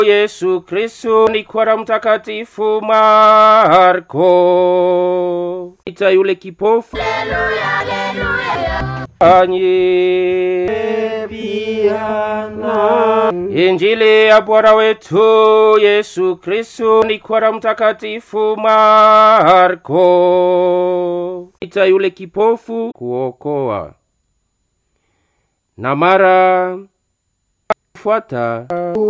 Yesu Kristo ni kwa mtakatifu Marko. Ita yule kipofu anyi Injili ya Bwana wetu Yesu Kristo ni kwa mtakatifu Marko. Ita yule kipofu kuokoa na mara fuata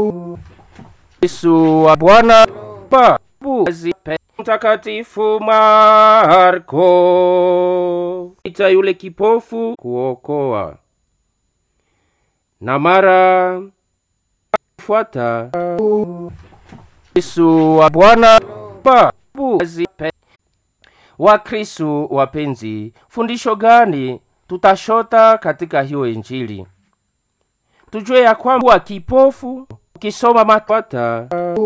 Yesu wa Bwana babu mtakatifu Marko. Ita yule kipofu kuokoa na mara fuata Yesu wa Bwana babu wa Kristo. Wapenzi, fundisho gani tutashota katika hiyo Injili? Tujue ya kwamba kipofu ukisoma matata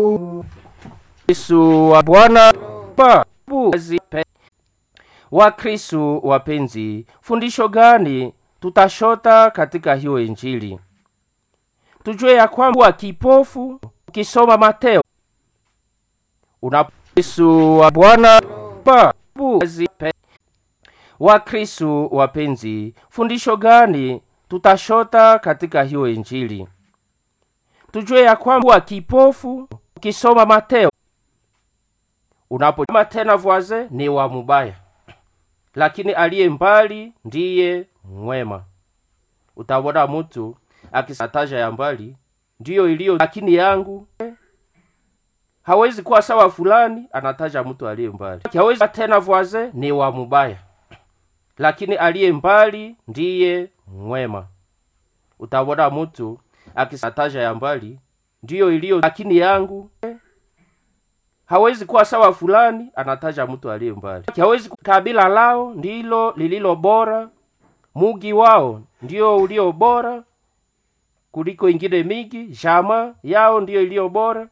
Yesu wa Bwana babu wa Kristo. Wapenzi, fundisho gani tutashota katika hiyo Injili? Tujue ya kwamba kipofu ukisoma Mateo una Yesu wa Bwana babu wa Kristo. Wapenzi, fundisho gani tutashota katika hiyo Injili? Tujue ya kwamba kipofu ukisoma Mateo unaposoma tena voisin ni wa mubaya, lakini aliye mbali ndiye mwema. Utaona mtu akisataja ya mbali ndiyo iliyo, lakini yangu hawezi kuwa sawa fulani, anataja mtu aliye mbali. Hawezi tena voisin ni wa mubaya, lakini aliye mbali ndiye mwema. Utaona mtu akisataja ya mbali ndiyo iliyo, lakini yangu hawezi kuwa sawa fulani, anataja mtu aliye mbali. Hawezi kabila lao ndilo lililo bora, mugi wao ndio ulio bora kuliko ingine mingi, jama yao ndiyo iliyo bora.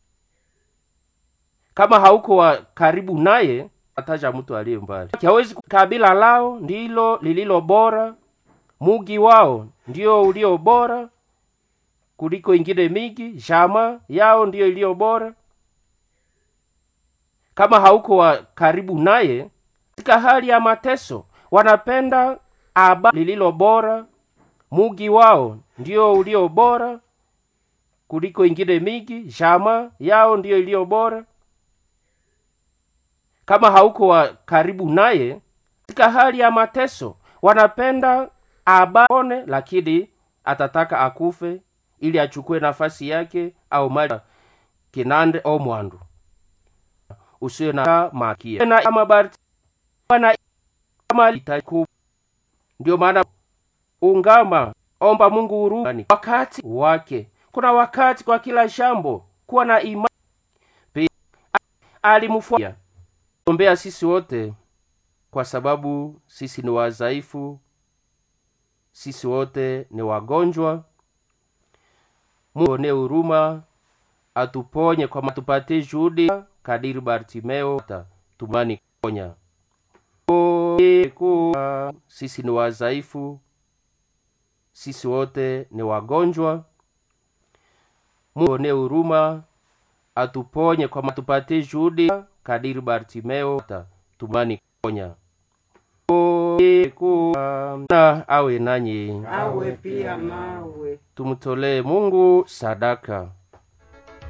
Kama hauko wa karibu naye, ataja mtu aliye mbali. Hawezi kabila lao ndilo lililo bora, mugi wao ndio ulio bora kuliko ingine mingi, jama yao ndiyo iliyo bora. Kama hauko wa karibu naye, katika hali ya mateso, wanapenda aba lililo bora, mugi wao ndio ulio bora kuliko ingine mingi, jama yao ndiyo iliyo bora. Kama hauko wa karibu naye, katika hali ya mateso, wanapenda abone, lakini atataka akufe ili achukue nafasi yake au mali kinande au mwandu usiwe na makia na mabarti na mali ndio maana ungama omba Mungu huruma wakati wake. Kuna wakati kwa kila jambo, kuwa na imani. Alimfuata ombea sisi wote, kwa sababu sisi ni wadhaifu, sisi wote ni wagonjwa. Mungu ne huruma, atuponye kwa matupatie juhudi kadiri Bartimeo tumani ponya. Sisi ni wadhaifu, sisi wote ni wagonjwa. Mungu ne huruma, atuponye kwa matupatie juhudi kadiri Bartimeo tumani ponya. Na awe nanyi, awe pia nawe. tumtolee Mungu sadaka.